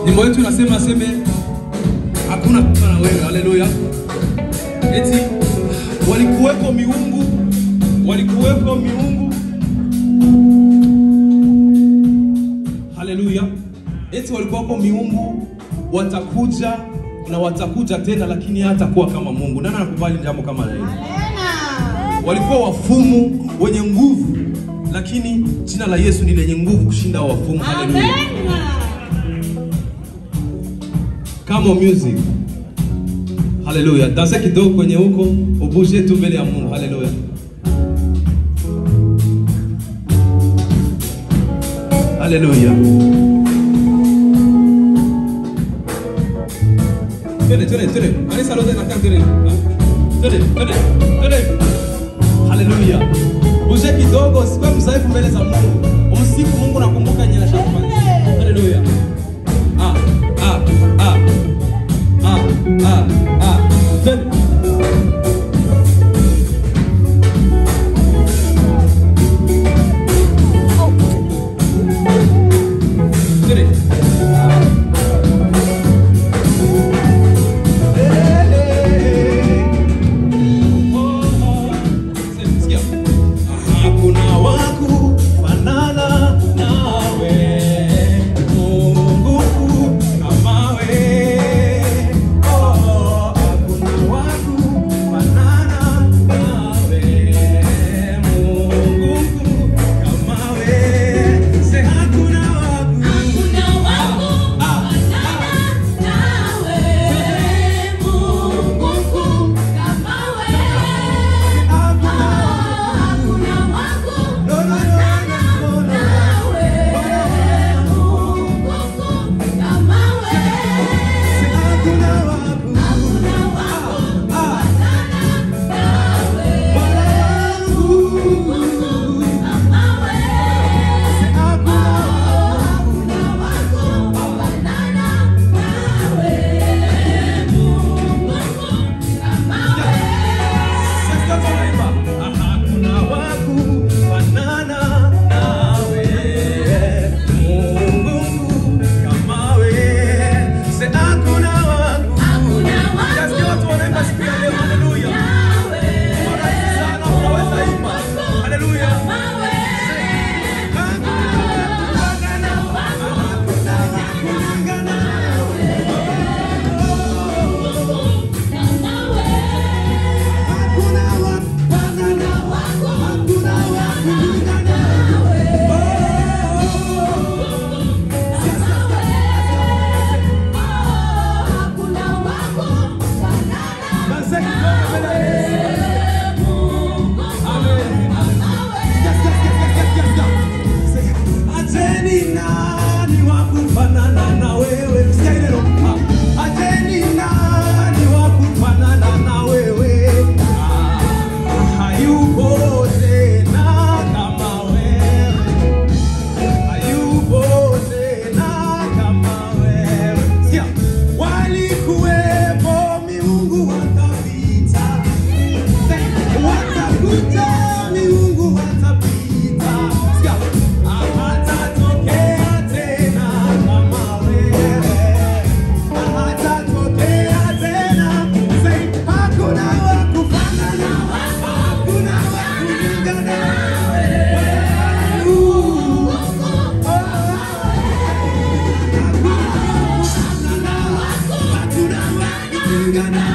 Wimbo wetu unasema seme hakuna kama na wewe. Haleluya. Eti walikuwepo miungu, walikuwepo miungu. Haleluya. Eti walikuwepo miungu watakuja na watakuja tena, lakini hatakuwa kama Mungu. Nani anakubali jambo kama hili? walikuwa wafumu wenye nguvu, lakini jina la Yesu ni lenye nguvu kushinda wafumu. Haleluya! Kama music. Haleluya! Dansa kidogo kwenye huko, ubushe tu mbele ya Mungu. Haleluya! Haleluya! Twende, twende, twende. Kanisa lote nakaa twende. Twende, twende, twende. Haleluya. Uje kidogo, sikuwe mzaifu mbele za Mungu. Umsifu Mungu na kumbuka nyela shamba. Haleluya. Ah, ah, ah. Ah, ah, ah. Twende. Twende. Sikia. Hakuna waku fanana nawe, Mungu kama we. Oh, hakuna waku fanana nawe, Mungu kama we. Se hakuna waku Ah, no, no, no, no, no. Se hakuna waku Ah, wangu. Se hakuna Sasa tunaimba. Hakuna waku fanana nawe, Mungu kama we. Se hakuna waku. Nasikia watu wanaimba siku ya leo, haleluya. Warahisi sana, unaweza imba. Haleluya. Basi kidogo mbele ya Yesu. Amen. Yes, yes, yes, yes, yes, yes, yes. Ateni nani wa kufanana na wewe? Sikia ile roho. Ateni nani wa kufanana na wewe? Ah, hayupo tena kama wewe. Hayupo tena kama wewe. Sikia. Walikuwepo miungu wakapita. Watakuja miungu watapita. Sikia. Hawatatokea tena kama wewe. Hawatatokea tena. Say, hakuna wa kufanana. Hakuna wa kulingana nawe. Ooh. Hakuna wa kulingana